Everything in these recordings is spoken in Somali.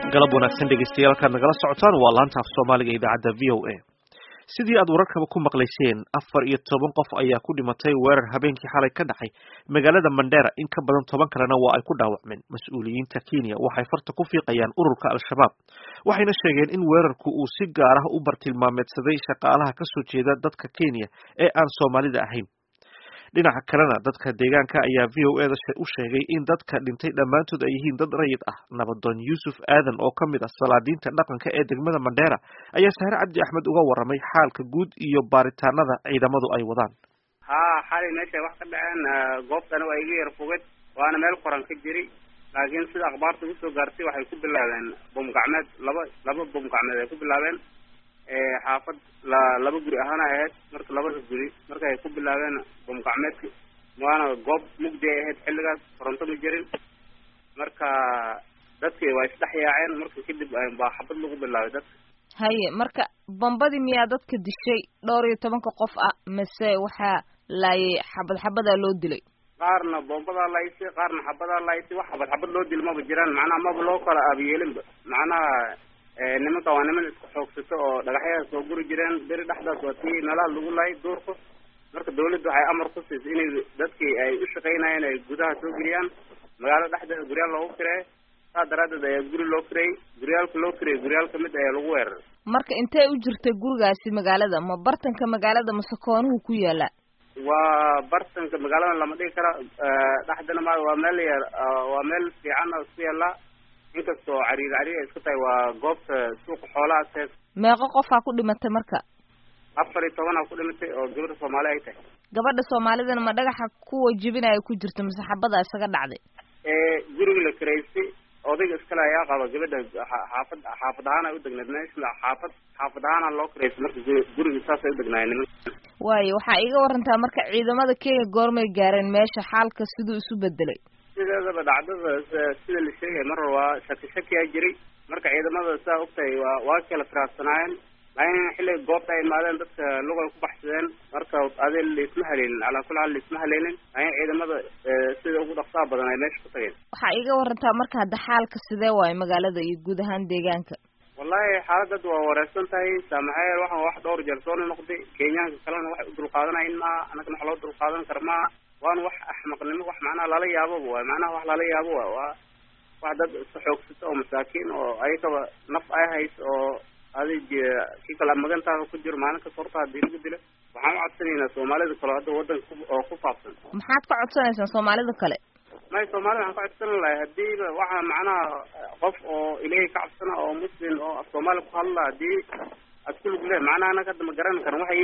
galab wanaagsan dhegeystayaal kaad nagala socotaan waa laanta af soomaaliga idaacadda v o a sidii aad wararkaba ku maqlayseen afar iyo toban qof ayaa ku dhimatay weerar habeenkii xalay ka dhacay magaalada mandera in ka badan toban kalena waa ay ku dhaawacmeen mas-uuliyiinta kenya waxay farta ku fiiqayaan ururka al-shabaab waxayna sheegeen in weerarku uu si gaar ah u bartilmaameedsaday shaqaalaha kasoo jeeda dadka kenya ee aan soomaalida ahayn dhinaca kalena dadka deegaanka ayaa v o eda u sheegay in dadka dhintay dhammaantood ay yihiin dad rayid ah nabadoon yuusuf aadan oo ka mid ah salaadiinta dhaqanka ee degmada mandheera ayaa sahre cabdi axmed uga waramay xaalka guud iyo baaritaanada ciidamadu ay wadaan ha xalay meeshay wax ka dhaceen goobtana waa iga yar foged waana meel qoran ka jiri laakiin sida akhbaarta usoo gaartay waxay ku bilaabeen bom gacmeed laba laba bom gacmeed ay ku bilaabeen xaafad la laba guri ahaana ahayd marka labada guri marka ay ku bilaabeen bom gacmeedka waana goob mugdi ay ahayd xilligaas koronto ma jirin marka dadki waa isdhex yaaceen marka kadib baa xabad lagu bilaabay dadka haye marka bombadii miyaa dadka dishay dhowr iyo tobanka qof ah mase waxaa laayay xabad xabadaa loo dilay qaarna bombadaa laysay qaarna xabadaa laysay wax xabad xabad loo dil maba jiraan macnaha maba loo kala aabiyeelinba macnaha nimanka waa niman isku xoogsato oo dhagaxyaha soo guri jireen beri dhexdaas waa tii meelaha lagu laayay duurka marka dawladda waxay amar ku siisay inay dadkii ay u shaqaynayeen ay gudaha soo geliyaan magaalada dhexdeeda guryaal loogu kireeyo saa daraaddeed ayaa guri loo kireeyey guryaalka loo kireeyey guryaal kamid ayaa lagu weeraray marka intee u jirtay gurigaasi magaalada ma bartanka magaalada mase koonuhu ku yaala waa bartanka magaalada lama dhigi kara dhexdana ma waa meel yar waa meel fiican oo isku yaala inkastoo cariir cariir ay isku tahay waa goobta suuqa xoolaha sees meeqo qofaa ku dhimatay marka afar iyo tobanaa ku dhimatay oo gabadha soomaali ay tahay gabadha soomaalidana ma dhagaxa kuwa jibinaya ku jirta mase xabada isaga dhacday guriga la karaystay odayga iskale ayaa qaba gabadha xaafad xaafad ahaana udegneed meesha xaafad xaafad ahaana loo karaystay marka guriga saasay udegnaayeen nimanka waayo waxaa iiga warantaa marka ciidamada kenya goormay gaareen meesha xaalka siduu isu bedelay sideedaba dhacdada sida la sheegay mar waa shaki shakiyaa jiray marka ciidamada saa ogtahay waa waa kala firaarsanaayeen laakiin xilliga goobta ay imaadeen dadka lugay ku baxsadeen marka adi laisma haleelin calaa kulli xaal laisma haleelin laakiin ciidamada sida ugu dhaqsaha badan ay meesha ku tageen waxaa iiga warantaa marka hadda xaalka sidee waayo magaalada iyo guud ahaan deegaanka wallahi xaaladad waa wareersan tahay saamaxeel waxaan wax dhowr jeer soo noqday kenyaanka kalena waxay u dulqaadanayin maaha annagana wax loo dulqaadan kara maaha waana wax axmaqnimo wax macnaha lala yaaboba waay macnaha wax lala yaabo waay waa wax dad iska xoogsata oo masaakiin oo ayagaba naf ay hayso oo adig kii kale magantaada ku jiro maalin kasta horta hadii lagu dilo waxaan u codsanaynaa soomaalida kale hadda wadanka oo ku faafsan maxaad ka codsanaysaan soomaalida kale may soomaalida waxaan ka codsan lahay hadiiba waxa macnaha qof oo ilaahay ka cabsana oo muslim oo af soomaali ku hadla hadii ad ku lug leh macnaha anaga hadda ma garan karno waxay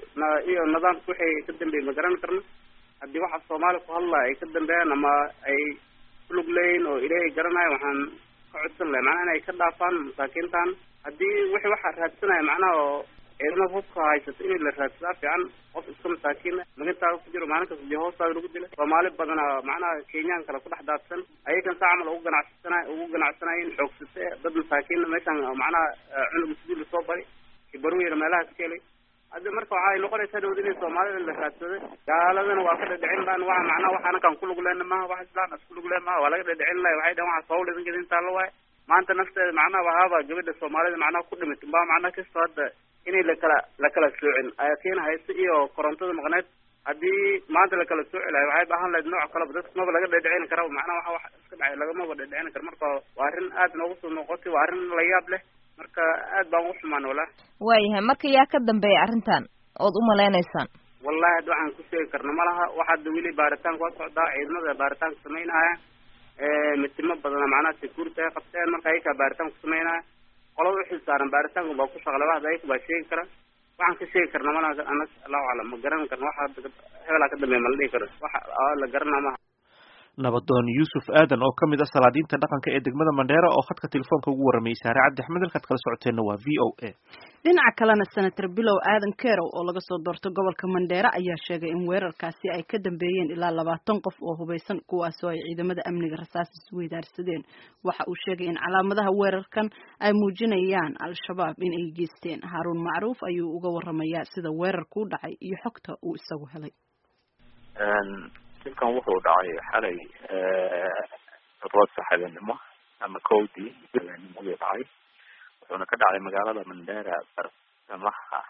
iyo nidaamka waxay ka dambeeyey ma garan karno haddii waxa soomaali ku hadla ay ka dambeeyaan ama ay ku lug leeyihin oo ilaahay garanayo waxaan ka codsan lahay macnaha inay ka dhaafaan masaakiintan haddii wixii waxa raadsanaya macnaha oo ciidamada hubka haysato in la raadsadaa fiican qof iska masaakiina magantaada ku jiro maalin kasta dee hoostaada lagu dila soomaali badana macnaha kenyaan kale ku dhex daadsan ayagan saa camal ugu ganacsana ugu ganacsanayin xoogsate dad masaakiina meeshaan macnaha cunuga sidii lasoo bari kibarweyna meelahaas ka helay hadda marka waxay noqonaysaa dhawd inay soomaalida la raadsaday gaaladana waa ka dhadhicin lahan waa macnaha wax anakaan kulug lehna maha wax islaan as kulug leh maha waa laga dhadhicin lahay waxay dhahan waxa sawul idinka idin taalo waaye maanta nafteeda macnaha wahaaba gabadha soomaalida macnaha ku dhimit baa macnaha kastoo hadda inay lakala lakala soocin ayaa keena haysta iyo korontada maqneed haddii maanta lakala sooci lahay waxay baahan lahayd nooc kaleba dadka maba laga dhadhicin kara macnaha waxa wax iska dhacay lagamaba dhadhicin kara marka waa arrin aad noogu soo noqotay waa arrin la yaab leh marka aad baan ugu xumaan walaa waayahay marka yaa ka dambeeya arrintan ood umalaynaysaan wallahi hadda waxaan ku sheegi karna ma laha waxa hadda weli baaritaanka waa socdaa ciidamada baaritaanka samaynaya mitimo badana macnaha security ay qabteen marka ayakaa baaritaan ku samaynaya qolada uxil saaran baaritaanka baa ku shaqla waxda ayaga baa sheegi kara waxaan ka sheegi karna malaha anas allahu aclam ma garan karna waxa hebelaa ka dambeeya ma la dhihi karo waxa la garana maha nabadoon yuusuf aadan oo kamid ah salaadiinta dhaqanka ee degmada mandheera oo khadka telefoonka ugu warramayay saare cabdi axmed halkaad kala socoteenna waa v o a dhinaca kalena senator bilow aadan kerow oo laga soo doorto gobolka mandheera ayaa sheegay in weerarkaasi ay ka dambeeyeen ilaa labaatan qof oo hubeysan kuwaasoo ay ciidamada amniga rasaas isweydaarsadeen waxa uu sheegay in calaamadaha weerarkan ay muujinayaan al-shabaab in ay geysteen haaruun macruuf ayuu uga waramayaa sida weerarku u dhacay iyo xogta uu isagu helay dilkan wuxuu dhacay xalay toddobaad saxaabinimo ama kowdii habeennimadii dhacay wuxuuna ka dhacay magaalada mandera barsamaha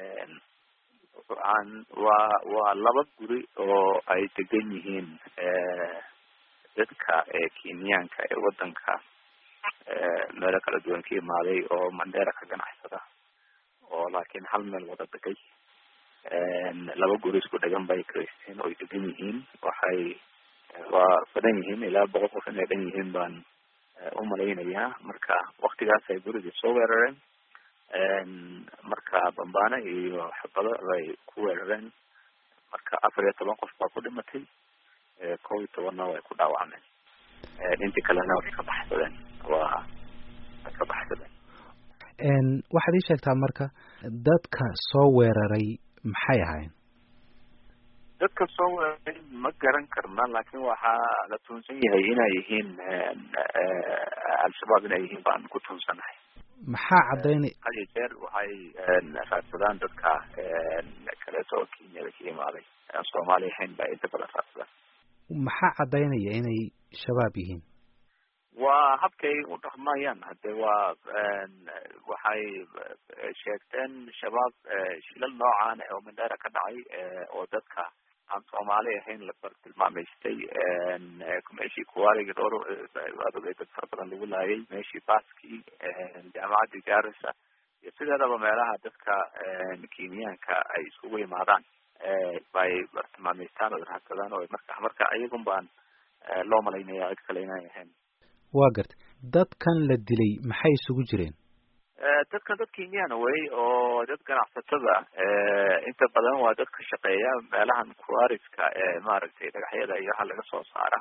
aan waa waa laba guri oo ay degan yihiin dadka kenyaanka ee wadanka meelo kala duwan ka imaaday oo mandera ka ganacsada oo laakiin hal meel wada degay laba guri isku dhegan bay karaysteen oo ay degan yihiin waxay waa badan yihiin ilaa boqol qof inay dhan yihiin baan umalaynayaa marka waktigaas ay gurigii soo weerareen marka bambaano iyo xabado bay ku weerareen marka afar iyo toban qof baa ku dhimatay kow iyo tobanna way ku dhaawacmeen intii kalena way ka baxsadeen waa way ka baxsadeen waxaad ii sheegtaa marka dadka soo weeraray maxay ahayn dadka soo weeraray ma garan karna laakin waxaa la tuunsan yahay inay yihiin al-shabaab inay yihiin baan ku tuunsanahay maxaa caddaynay had iyo jeer waxay raadsadaan dadka kaleeto oo kenyada ka imaaday aan soomaali ahayn ba inta badan raadsadaan maxaa caddaynaya inay shabaab yihiin waa habkay u dhaqmayaan hade waa waxay sheegteen shabaab shilal noocan oo mandera ka dhacay oo dadka aan soomaali ahayn la bartilmaamaystay meeshii kuwaaliga dhowr waad ogay dad fara badan lagu laayay meeshii baskii jaamacaddii garissa iyo sideedaba meelaha dadka kenyaanka ay iskugu imaadaan bay bartilmaamaystaan oo raadsadaan oo marka marka iyagun baan loo malaynaya cid kale inay ahayn waa gartay dadkan la dilay maxay isugu jireen dadkan dad kenyana wey oo dad ganacsatada inta badan waa dad ka shaqeeya meelahan kuariska ee maaragtay dhagaxyada iyo waxa laga soo saara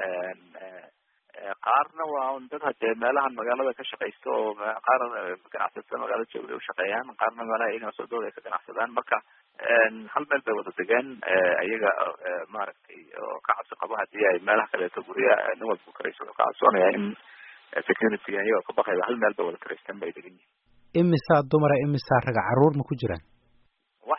qaarna waa dad hadee meelahan magaalada ka shaqaysta oo qaar ganacsatada magaalada jooga ushaqeeyaan qaarna meelaha iyagana sodooda ay ka ganacsadaan marka hal meel bay wada degeen iyaga maaragtay oo ka cabsi qabo hadii ay meelaha kaleeto gurya nin walba karayso wuxuu ka cabsoonaya in security iyagoo ka baqayba hal meel bay wada karaysteen bay degan yihin imisaa dumara imisaa raga caruur ma ku jiraan wax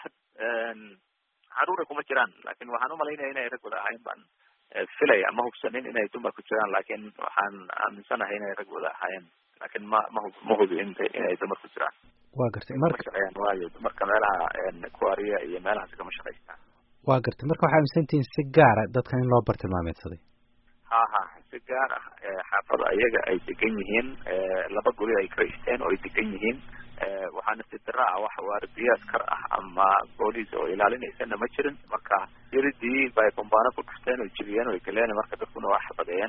caruura kuma jiraan lakin waxaan umalaynaya inay rag wada ahayn baan filaya ma hubsanin inay dumar ku jiraan lakin waxaan aaminsanahay inay rag wada ahaayeen lakin ma ma ma hubi in inay dumar ku jiraan waa gartay marka shaqeeyaan waayo dumarka meelaha kuariya iyo meelahaas kama shaqaystaan waa gartay marka waxaa aaminsantihiin si gaara dadkan in loo bartilmaameedsaday ha ha si gaar ah xaafada iyaga ay degan yihiin laba guri ay karaysteen oo ay degan yihiin waxaana si dara ah wax waardiye askar ah ama booliis oo ilaalinaysana ma jirin marka yaridii bay bambaano ku dhufteen oo jibiyeen oo galeen marka dadkuna waa xabadeeyeen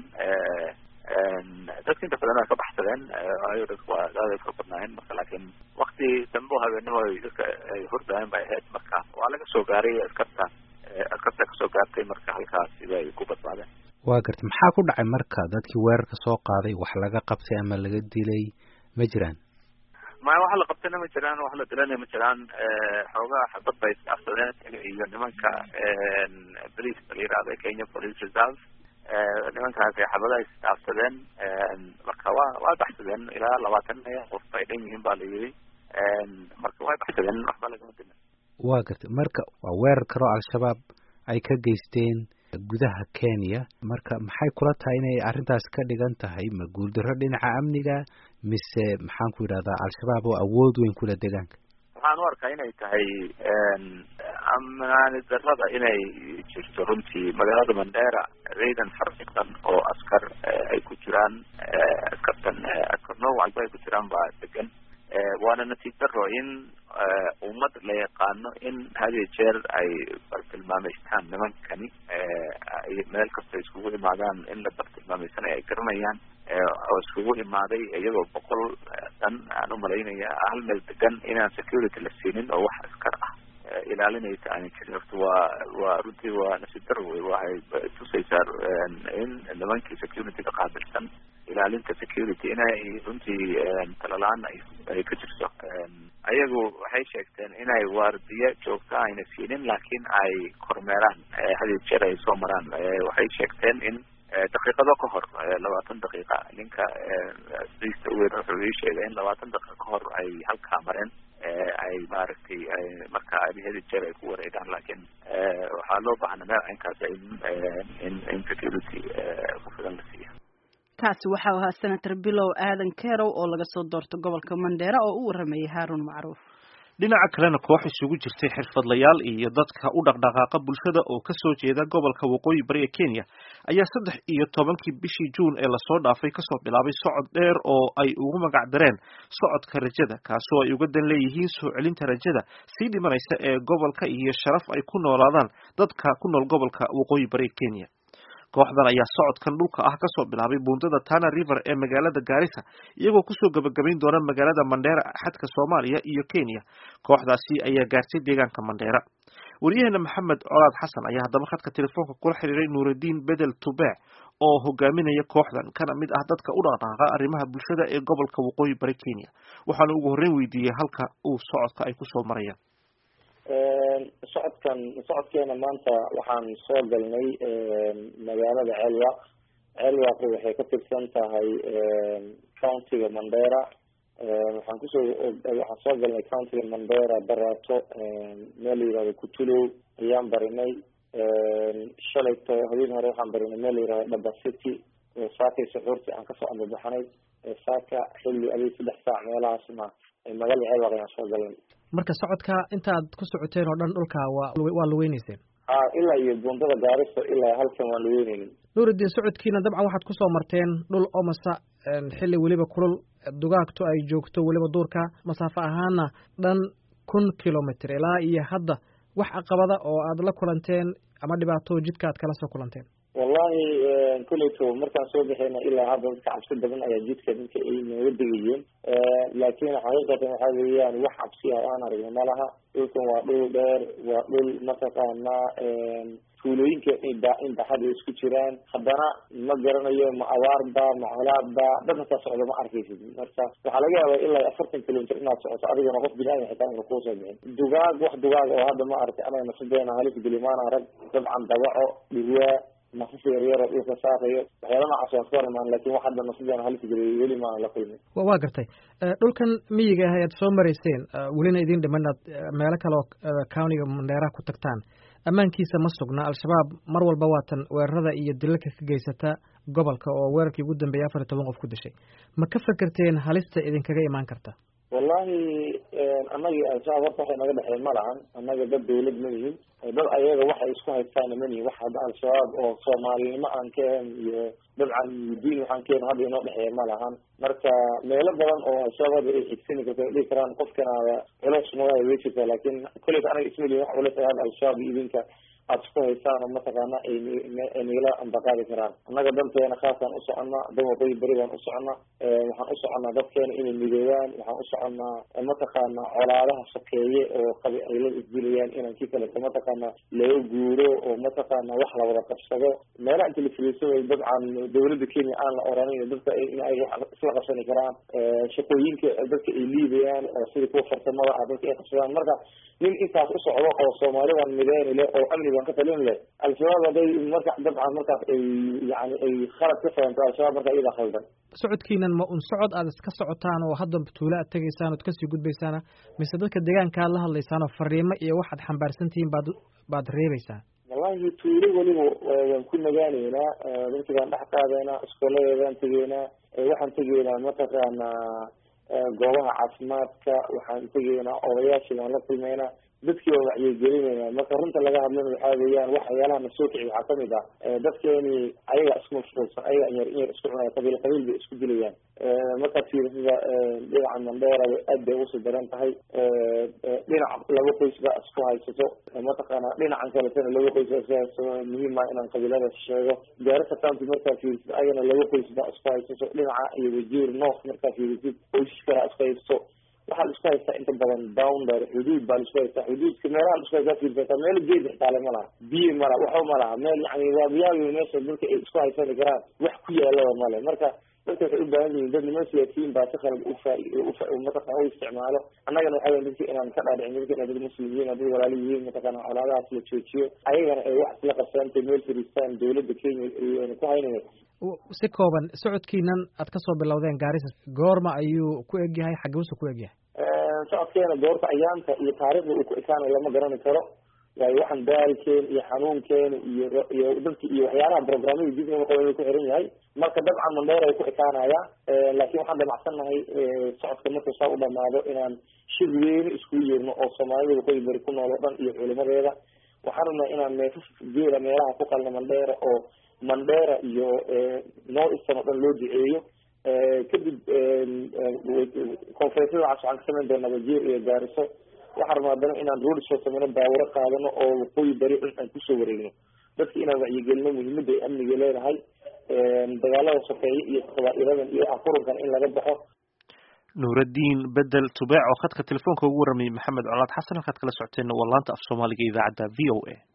dadka inta badan way ka baxsadeen waayo dadku waa aad ay fara badnaayeen marka laakin wakti dambe oo habeenimo ay dadka ay hordaayen bay ahayd marka waa laga soo gaaray askarta askarta kasoo gaartay marka halkaasi bay ku badbaadeen waa gartay maxaa ku dhacay marka dadkii weerarka soo qaaday wax laga qabtay ama laga dilay ma jiraan maya waxa la qabtayna ma jiraan wax la dilana ma jiraan xoogaa xabad bay isdhaafsadeen iyo nimanka police la yirahda kenya police reserve nimankaasi xabadaha isdhaafsadeen marka waa waa baxsadeen ilaa labaatan qof bay dhan yihiin ba la yiri marka way baxsadeen waxba lagama dilin waa gartay marka waa weerar kaloo al-shabaab ay ka geysteen gudaha kenya marka maxay kula tahay inay arrintaas ka dhigan tahay ma guuldarro dhinaca amniga mise maxaan ku yidhahdaa al-shabaab oo awood weyn kula deegaanka waxaan u arkaa inay tahay amnaani darrada inay jirto runtii magaalada mandera ciidan farsiqan oo askar ay ku jiraan askartan askar nooc walba ay ku jiraan baa degan waana natiij daro in ummad la yaqaano in hadiyo jeer ay bartilmaameystaan nimankani meel kasta iskugu imaadaan in la bartilmaameysanayo ay garanayaan oo iskugu imaaday iyagoo boqol dhan aan umalaynaya hal meel degan inaan security la siinin oo wax askar ah ilaalinaysa aanan jirin horta waa waa runtii waa nasiib daro wey waxay tusaysaa in nimankii security-ga qaabilsan ilaalinta security inay runtii talalaan ay ka jirto ayagu waxay sheegteen inay waardiye joogta ayna siinin laakiin ay kormeeraan hadiyo jeer ay soo maraan waxay sheegteen in daqiiqado ka hor labaatan daqiiqa ninka sista uweyn wuxuu ii sheegay in labaatan daqiiqa ka hor ay halkaa mareen ay maaragtay marka hadi jeer ay ku wareegaan laakiin waxaa loo baahna meel inkaas in in in security ku filan la siiya kaasi waxau ahaa senator bilow aadan kerow oo laga soo doorto gobolka mandheera oo u waramayay haaruun macruuf dhinaca kalena koox isugu jirtay xirfadlayaal iyo dadka u dhaqdhaqaaqa bulshada oo kasoo jeeda gobolka waqooyi bari ee kenya ayaa saddex iyo tobankii bishii juun ee lasoo dhaafay kasoo bilaabay socod dheer oo ay ugu magac dareen socodka rajada kaasoo ay uga dan leeyihiin soo celinta rajada sii dhimanaysa ee gobolka iyo sharaf ay ku noolaadaan dadka ku nool gobolka waqooyi bari ee kenya kooxdan ayaa socodkan dhulka ah kasoo bilaabay buundada tana river ee magaalada gaarisa iyagoo kusoo gabagabayn doona magaalada mandheera xadka soomaaliya iyo kenya kooxdaasi ayaa gaartay deegaanka mandheera wariyaheena maxamed colaad xasan ayaa haddaba khadka telefoonka kula xiriiray nuuraddiin bedel tubeec oo hogaaminaya kooxdan kana mid ah dadka u dhaqdhaqaaqa arrimaha bulshada ee gobolka waqooyi bari kenya waxaana ugu horreyn weydiiyey halka uu socodka ay kusoo marayaan socodkan socodkeena maanta waxaan soo galnay magaalada ceelwaq ceelwaqi waxay ka tirsan tahay countiga mandera waxaan kusoo waxaan soo galnay countiga mandera barato meel la yihahdo kutulow ayaan barinay shalayto habeen hore waxaan barinay meel la yihahdo dhaba city saakay suxuurtii aan kasoo ambabaxnay saaka xilli adig saddex saac meelahaasna magaalada ceelwaq ayaan soo galnay marka socodka intaad ku socoteen oo dhan dhulka waa waa laweyneyseen ha ilaa iyo buundada gaariso ilaa halkan waan laweyneynin nuuruddin socodkiina dabcan waxaad kusoo marteen dhul omasa xilli weliba kulul dugaagto ay joogto weliba duurka masaafo ahaana dhan kun kilomitr ilaa iyo hadda wax caqabada oo aad la kulanteen ama dhibaato jidka aad kala soo kulanteen wallahi kuleyto markaan soo baxeyna ilaa hadda dadka cabsi badan ayaa jidka dadka ay nooga degayeen laakin xaqiiqatan waxa weeyaan wax cabsi ah oo aan aragno malaha dhulkan waa dhul dheer waa dhul mataqaana tuulooyinka inba in baxada isku jiraan haddana ma garanayo ma abaarba ma colaadba dad hataa socdo ma arkaysid marka waxaa laga yaaba ilaa afartan kilomitr inaad socoto adigona qof bini aadam xitaa ina kuusoo bixin dugaag wax dugaag oo hadda ma aragtay anaga nasadeena halis gelimaana rag dabcan dabaco dhirwaa nafas yaryaro dhulka saaqayo waxyaala noocaas waan ka hormaan lakin wax hadda nasadeena halis geliyay weli maanan la kulmin waa gartay dhulkan miyiga ah aad soo marayseen welina idin dhiman inaad meelo kale oo countiga mandheeraha ku tagtaan ammaankiisa ma sugna al-shabaab mar walba waatan weerarada iyo dilalka ka geysata gobolka oo weerarkii ugu dambeeyay afar iyo toban qof ku dishay ma ka fekerteen halista idinkaga imaan karta wallahi annagii al-shabaab horta waxay naga dhexeen ma lahan annaga dad dawlad ma nihin dad ayaga waxay isku haystaana ma nihin wax hadda al-shabaab oo soomaalinimo aan ka ahan iyo dabcan diin waxaan ka ahan hadda inoo dhexeeya ma lahan marka meelo badan oo al-shabaab ay xigsani karto ay dhihi karaan qofkanaada culeys magaaya way jirtaa laakin kolleyta anaga ismali wax culeys ay hadda al-shabaab iyo idinka aada isku haysaan oo mataqaana ay nagala ambaqaadi karaan annaga danteena khaasaan u soconnaa dan waqooyi beri baan u soconnaa waxaan u soconnaa dadkeena inay midoobaan waxaan u soconnaa mataqaana colaadaha sokeeye oo qabi ay la isdilayaan inaan kii kaleto mataqaana laga guuro oo mataqaana wax la wada qabsado meelaha inta la firiirsanayo dabcan dawladda kenya aan la oranin dadka in ay wax isla qabsani karaan shaqooyinka dadka ay liibayaan oo sida kuwa farsamada ah dadka ay qabsadaan marka nin intaas u socdo oo soomaalidan mideeni leh oo amni baan ka talin leh al-shabaab haday marka dabcan markaas ay yani ay khalad ka fahanto al-shabaab marka iyada khaldan socodkiinan ma un socod aad iska socotaan oo hadda tuulo aad tegaysaan ood kasii gudbaysaana mise dadka deegaanka aad la hadlaysaan oo fariimo iyo waxaad xambaarsan tihiin baad baad reebeysaan wallahi tuulo weliba waan ku nagaaneynaa dadki baan dhex qaadaynaa iskooladeedaan tegeynaa waxaan tegeynaa mataqaana goobaha caafimaadka waxaan tegeynaa odayaashii baan la kulmeynaa dadkii baan wacyigelinayna marka runta laga hadlana waxaa weeyaan waxyaalaha na soo kici waxaa kamid ah dadkeeni ayaga isku mashquulsan ayaga inyar inyar isku cunaya qabiil qabiil bay isku dilayaan markaad fiirisada dhinaca mandheera aad bay usii daran tahay dhinac laba qoys baa isku haysato mataqaana dhinacan kaletana laba qoys baa isku haysato muhiim ah inaan qabiiladaas sheego gaarisa county markaa fiirisid ayagana laba qoys baa isku haysato dhinaca iyo wajiir north markaa fiirisid qoysas kalaa isku haysato waxaa la isku haystaa inta badan bounder xuduud baa la isku haystaa xuduudka meelaha la isku haystaa fiirsata meel geed xitaale ma laha biyo ma laha waxba ma laha meel yani waabiyaabi meesha dadka ay isku haysani karaan wax ku yaalaba male marka dadka waxay u baahan yihiin dad niman siyaasiyiin baa si khalad ufa mataqana u isticmaalo annagana waxaa weya dadka inaan ka dhaadhicin dadka inay dad muslim yihiin dad walaalo yihiin mataqana colaadahaas la joojiyo ayagana ay wax isla qabsaantay meel fariistaan dawladda kenya ayna ku haynaya si kooban socodkiinan aad kasoo bilowdeen gaarisa goorma ayuu ku egyahay xagebusa ku egyahay socodkeena goorta ayaanta iyo taariikhda uu ku ekaanayo lama garani karo waayo waxaan daalkeena iyo xanuunkeena iyo iyo dadki iyo waxyaalaha programmada dib in qaba ku xiran yahay marka dabcan mandheera ay ku ekaanaya laakiin waxaan damacsannahay socodka markuu saa u dhamaado inaan shir weyne iskugu yeerno oo soomaalida waqooyi bari ku nool oo dhan iyo culimadeeda waxaan rabnaa inaan neefaf geela meelaha ku qalno mandheera oo mandheera iyo north eastern oo dhan loo duceeyo kadib conferensyada waxaas waxaan ka samayn doonaa wajiir iyo gaariso waxaan rabnaa haddana inaan road soo sameyno baawuro qaadano oo waqooyi bari dhan aan kusoo wareegno dadka inaan wacyigelino muhiimada ay amniga leedahay dagaalada sokeeye iyo qabaa-iladan iyo afurunkan in laga baxo nuuraddiin bedel tubeec oo khadka telefoonka ugu warramayay maxamed colaad xasan halkaad kala socoteenna waa laanta af soomaaliga idaacadda v o a